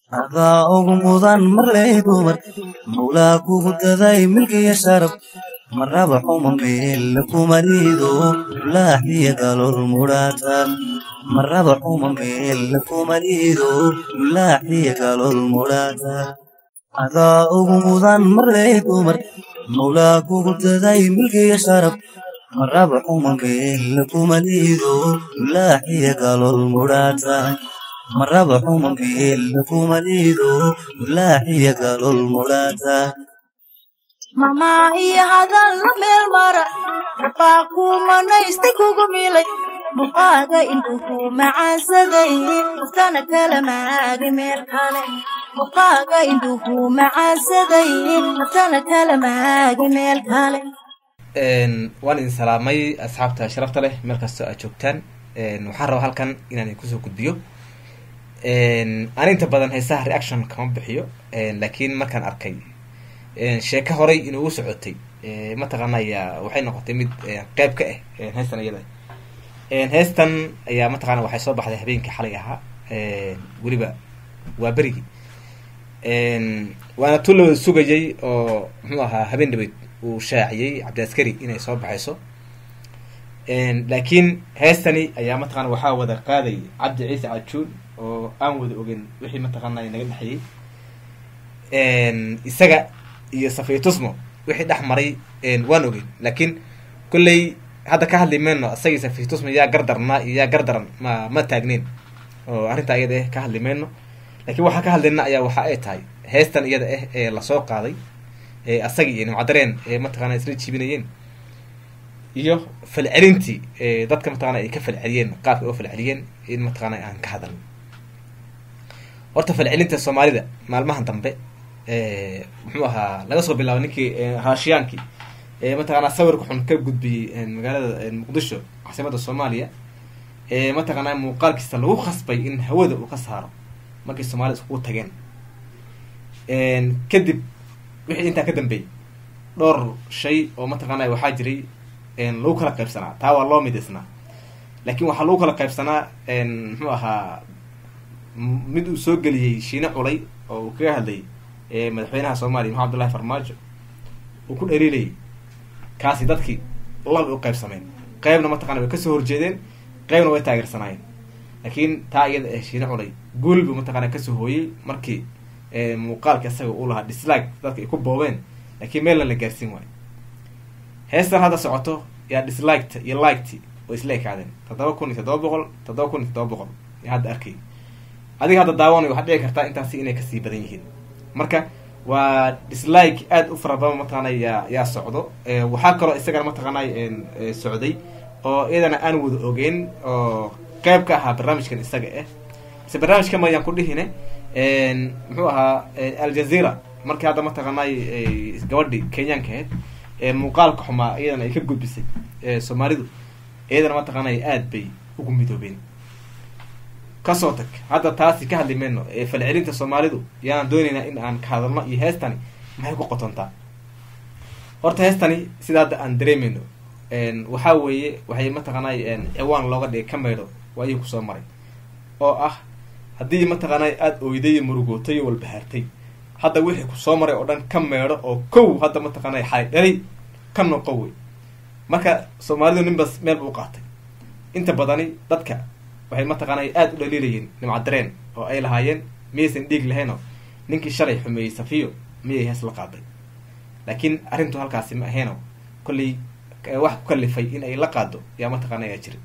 adaa ugu mudan marley dumar mawlaa kugu daday milkiya sharaf maraba xuma meel kumarido laaxiya galol mudhaata maraba xuma meel kumarido laaxiya galol mudhaata adaa ugu mudan marley dumar mawlaa kugu daday milkiya sharaf maraba xuma meel kumarido laaxiya galol mudhaata maraba xuma meel kumarido laaxiya galol mudhaata mamaa iyo hadal la meel mara baa kumanaysta kugu milay muqaaga indhuhu macaansaday uftana kala maagi meel kale muqaaga indhuhu macaansaday uftana kala maagi meel kale waan idin salaamay asxaabta sharafta leh meel kastoo aad joogtaan waxaan rabaa halkan inaan idin kusoo gudbiyo aan inta badan heesaha reaction kama bixiyo laakiin markaan arkay sheeko horay inugu socotay mataqaanaya waxay noqotay mid qeyb ka ah heestan iyada heestan ayaa mataqana waxay soo baxday habeenkii xalay ahaa weliba waa berigii waana tu lawada sugayay oo muxuu ahaa habeen dhabeyd uu shaaciyey cabdiaskari inay soo baxayso laakiin heestani ayaa mataqana waxaa wada qaaday cabdi ciise cajuun oo aan wada ogen wixii mataqaanaya naga dhexeeyey isaga iyo safiitusmo wixii dhex maray waan ogeyn laakiin kolley hadda ka hadli mayno isagii safiitusmo yaa gardarnaa iyo yaa gardaran ma ma taagneyn oo arrintaa iyada ah ka hadli mayno lakiin waxaa ka hadlayna ayaa waxa ay tahay heestan iyada ah ee lasoo qaaday ee asagii iyo nimcadareen ee mataqana isla jibinayeen iyo falcelintii dadka mataqana ay ka falceliyeen qaabka oo falceliyeen in mataqana aan ka hadalno horta falcelinta soomaalida maalmahan dambe muxuu ahaa laga soo bilaabo ninkii raashiyaankii mataqana sawirka xun ka gudbiyey magaalada muqdisho caasimada soomaaliya mataqana muuqaalkiisa lagu khasbay in hawada uu ka saaro markii soomaalida iskugu tageen kadib wixii intaa ka dambeeyey dhowr shay oo mataqaana waxaa jiray lagu kala qaybsanaa taa waa loo midaysnaa laakiin waxaa lagu kala qaybsanaa muxuu ahaa mid uu soo geliyey shiine culay oo uu kaga hadlayay madaxweynaha soomaaliya maxamed abdullahi farmaajo uu ku dhaliilayay kaasi dadkii laba u qaybsameen qeybna mataqana way kasoo horjeedeen qeybna way taageersanaayeen laakiin taa iyada ah shiine culay guul buu mataqana kasoo hooyey markii muuqaalka isaga uu lahaa dislike dadka ay ku boobeen laakiin meelna la gaarsiin waayo heestan hadda socoto yaa disliketa iyo liketi oo isla ekaadeen toddoba kun iyo toddoba boqol toddoba kun iyo toddoba boqol yaa hadda arkay adiga hadda daawanayo waxaad dhici kartaa intaasi inay kasii badan yihiin marka waa dislike aada u fara badan mataqaana yaa yaa socdo waxaa kaloo isagana mataqaanay socday oo iyadana aan wada ogeyn oo qeyb ka ahaa barnaamijkan isaga ah mise barnaamijka mayaan ku dhihine muxuu ahaa aljazeera markii hadda mataqaanay gabadhi kenyaanka ahayd muuqaalka xumaa iyadana ay ka gudbisay soomaalidu iyadana mataqaanay aada bay ugu midoobeen kasoo tag hadda taasi ka hadli mayno falcelinta soomaalidu yaan dooneynaa in aan ka hadalno iyo heestani maxay ku qotontaa horta heestani sida hadda aan dareemayno waxaa weeye waxay mataqaanay ciwaan looga dhigay ka maydho waayii kusoo maray oo ah haddii mataqaanay aada oyday murugootay walbahaartay hadda wixii kusoo maray oo dhan ka meedho oo kow hadda mataqaanay xalay dhalay ka noqo wey marka soomaalidu ninbas meel buu qaatay inta badani dadka waxay mataqaanay aada u dhaliilayeen nimcadareen oo ay lahaayeen miyaysan dhiig lahaynoo ninkii shalay xumeeyey safiyo miyay hees la qaaday laakiin arrintu halkaasi ma ahaynoo kollay wax ku kalifay in ay la qaado yaa mataqaana yaa jira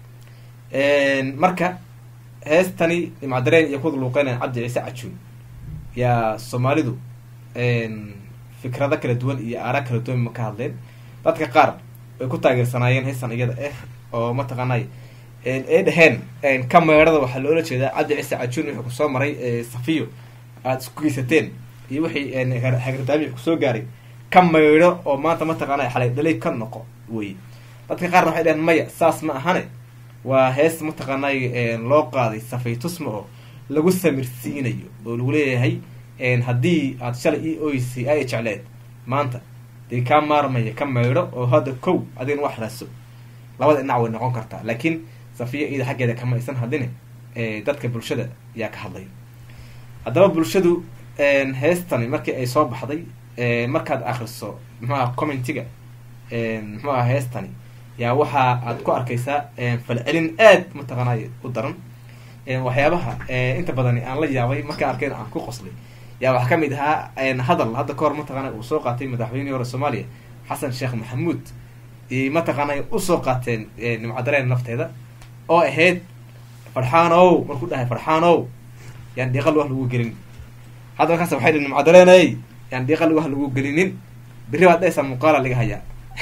marka heestani nimcadareen iyo kuwada luuqeynaya cabdi ciise cajuun yaa soomaalidu fikrado kala duwan iyo aara kala duwan ma ka hadleen dadka qaar way ku taageersanaayeen heestan iyada ah oo mataqaanay ay dhaheen ka meedhada waxaa loola jeedaa cabdi ciise cajuun wuxuu kusoo maray safiyo aada isku geysateen iyo wixii hagardaami kusoo gaaray ka maydho oo maanta mataqaana xalay dhalay ka noqo wey dadka qaarna waxay dhaheen maya saas ma ahane waa hees mataqaanay loo qaaday safaytusma oo lagu samirsiinayo oo lagu leeyahay haddii aad shalay ii oysay ay jecleed maanta dee kaa maarmaya ka maydho oo hadda kow adigna wax raso labada dhinac way noqon kartaa laakiin safiya iyada xaggeeda kama aysan hadline dadka bulshada yaa ka hadlaya haddaba bulshadu heestani markii ay soo baxday markaad akriso muxuaha commentiga muxuaha heestani yaa waxa aad ku arkaysaa falcelin aad mataqaanay u daran waxyaabaha inta badani aan la yaabay markaan arkeen aan ku qoslay yaa waxaa kamid ahaa hadal hadda kahor mataqaana uu soo qaatay madaxweynihii hore soomaaliya xasan sheekh maxamuud mataqaanay usoo qaateen nimcadareen nafteeda oo ahayd farxaanow markuu dhahay farxaanow yaan dhiiqal wax lagu gelin hadda markaas waxay dhi nimcadareeney yaan dhiiqal wax lagu gelinin berri baad dhaysaa muuqaala laga hayaa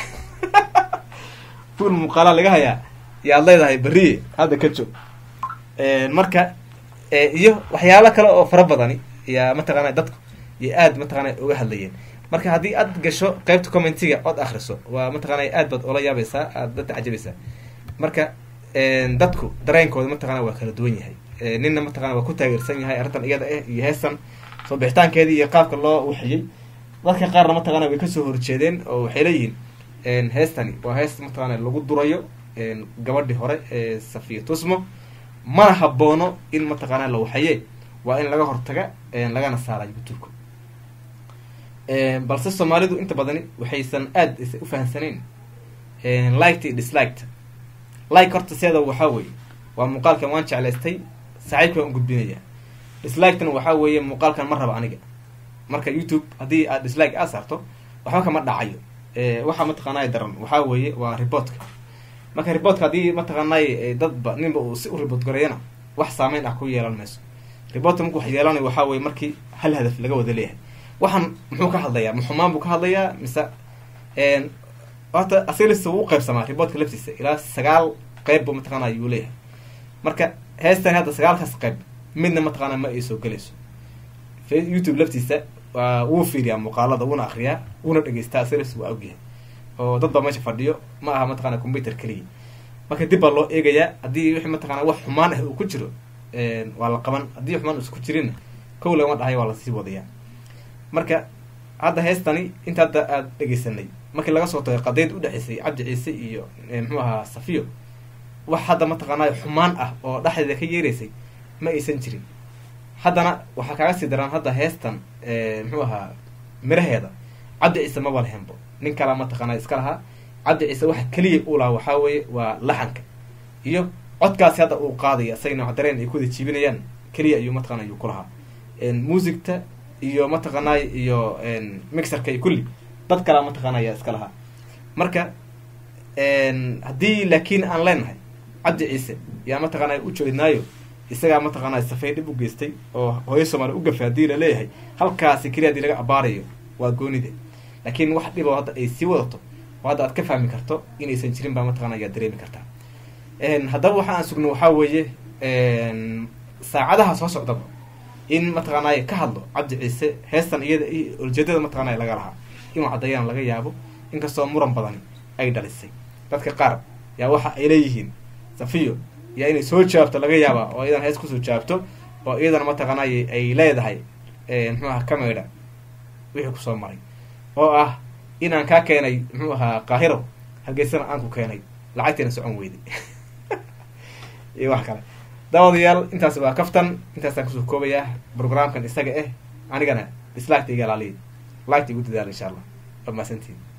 fuul muuqaala laga hayaa yaad leedahay berri hadda ka joog marka iyo waxyaalo kale oo fara badani yaa mataqaana dadku iyo aad mataqaana uga hadlayeen marka haddii aad gasho qeybta commentiga ood akriso waa mataqaana aad baad ola yaabaysaa aad dadka cajabaysaa marka dadku dareenkooda mataqana waa kala duwan yahay ninna mataqana waa ku taageersan yahay arrintan iyada ah iyo heestan soo bixitaankeedii iyo qaabka loo waxiyey dadka qaarna mataqana way kasoo horjeedeen oo waxay leeyihiin heestani waa hees mataqana lagu durayo gabadhii hore ee safiya tusmo mana haboono in mataqaana la waxaye waa in laga hortaga lagana saara youtubeka balse soomaalidu inta badani waxaysan aad isa ufahamsanayn liked iyo disliked like horta seeda waxaa weeye waa muuqaalkan waan jeclaystay saaxiibka waan gudbinaya disliketna waxaa weeye muuqaalkan ma raba aniga marka youtube haddii aad dislike aad saarto waxba kama dhacayo waxaa mataqaanay daran waxaa weeye waa reportka marka reportka haddii mataqaanay dadba ninba uu si u report garayana wax saameyn ah ku yeelan mayso reportka marku wax yeelanay waxaa weye markii hal hadaf laga wada leeyahay waxaan muxuu ka hadlayaa muxumaan buu ka hadlayaa mise horta asilis wuu uqeybsamaa reportka laftiisa ilaa sagaal qeyb bu mataqaana ayuu leeyahay marka heestan hadda sagaalkaas qeyb midna mataqaana ma ay soo gelayso youtube laftiisa waa wuu fiiriyaa muuqaalada wuuna akriyaa wuuna dhegeystaa asilis waa ogyahay oo dad baa meesha fadhiyo ma aha mataqana computer keliya marka dib baa loo eegayaa haddii wixii mataqana wax xumaan ah uu ku jiro waa la qaban haddii xumaan uusa ku jirinna kow lagama dhahay waa lasii wadayaa marka hadda heestani inta hadda aada dhegeysanay markii laga soo tagay qadayd udhexaysay cabdi ciise iyo muxuu ahaa safiyo wax hadda mataqaanay xumaan ah oo dhexdeeda ka yeeraysay ma aysan jirin haddana waxaa kaaga sii daraan hadda heestan muxuu ahaa miraheeda cabdi ciise maba lahenbo nin kalaa mataqaana iska lahaa cabdi ciise waxa keliya uu lahaa waxaa weeye waa laxanka iyo codkaasi hadda uu qaadaya isaga nooc dareen ay kuwada jiibinayaan keliya ayuu mataqana ayuu ku lahaa muusigta iyo mataqaanay iyo mixerka iyo kulli dad kalaa mataqaana ayaa iska lahaa marka haddii laakiin aan leenahay cabdi ciise yaa mataqaana u jeednaayo isagaa mataqaana safay dhib u geystay oo hooyo soomaaliya u gafay haddii la leeyahay halkaasi keliya hadii laga abaarayo waa goonide laakiin wax dhiboo hadda ay sii wadato oo hadda aad ka fahmi karto inaysan jirin baa mataqana ayaa dareemi kartaa haddaba waxa aan sugno waxaa weeye saacadaha soo socdaba in mataqaanay ka hadlo cabdi ciise heestan iyada iyo ujeedada mataqaanay laga lahaa inuu caddayaan laga yaabo inkastoo muran badani ay dhalisay dadka qaar yaa waxa ay leeyihiin safiyo yaa inay soo jawaabto laga yaabaa oo iyadan hees kusoo jawaabto oo iyadana mataqaanay ay leedahay muxuu aha kameydha wixii kusoo maray oo ah inaan kaa keenay muxuu ahaa qaahiro hargeysana aan ku keenay lacagtiina socon weyday iyo wax kale daawadayaal intaas waa kaftan intaasaan kusoo koobayaa programkan isaga ah anigana dislagta iga ilaaliya lagta igu dadaala insha allah waa mahadsantiin